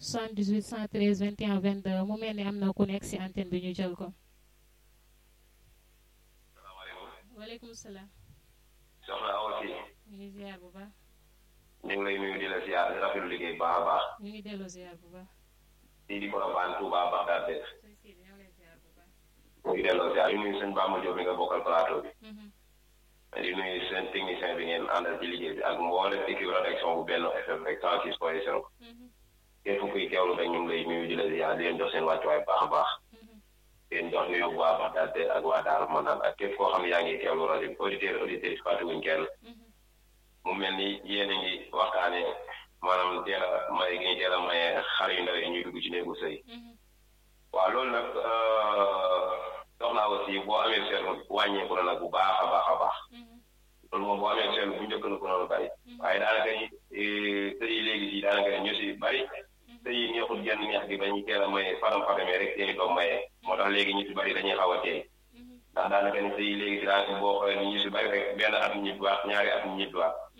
78 113 21 22 mu mel ni am na ku nekk si antenne bi ñu jël ko. waaleykum salaam. soxna Awa Sy. ñu ngi ziar bu baax. ñu ngi lay nuyu di la ziar di rafetlu liggéey baax a baax. ñu ngi delloo ziar bu baax. di di Colobane Touba Bagdad de. sëñ Sidi ñoo ngi lay ziar bu baax. ñu ngi delloo ziar yu nuyu sëñ Bamba Diop bi nga bokkal plateau bi. di nuyu seen technicien bi ngeen àndal ci liggéey bi ak mboolem équipe rédaction bu benn FM rek 106 point 0. képp kuy teewlu rek ñu ngi lay nuyu di la ziar di leen jox seen wàccuwaay baax a baax. di leen jox nuyu waa Bagdad de ak waa Daara Manaan ak képp koo xam ne yaa ngi teewlu rajo bi auditeur auditrice fàttewuñ kenn. mu mel ni yéen a ngi waxtaanee maanaam teel a may gi ñu teel a maye xale yu ndaw yi ñuy dugg ci néegu sëy. waaw loolu nag soxna aussi boo amee seetlu wàññeeku na nag bu baax a baax a baax. loolu moom boo amee seetlu bu njëkk na ko noonu bari. waaye daanaka sëy yi léegi si daanaka ñu si bari. sëy yi neexul genn neex gi dañuy teel a maye faram faramee rek seen i doom maye moo tax léegi ñu si bari dañuy xaw a teey ndax daanaka ni sëy yi léegi si daanaka boo xoolee ni ñu si bari rek benn at ñibbiwaat ñaari at ñibbiwaat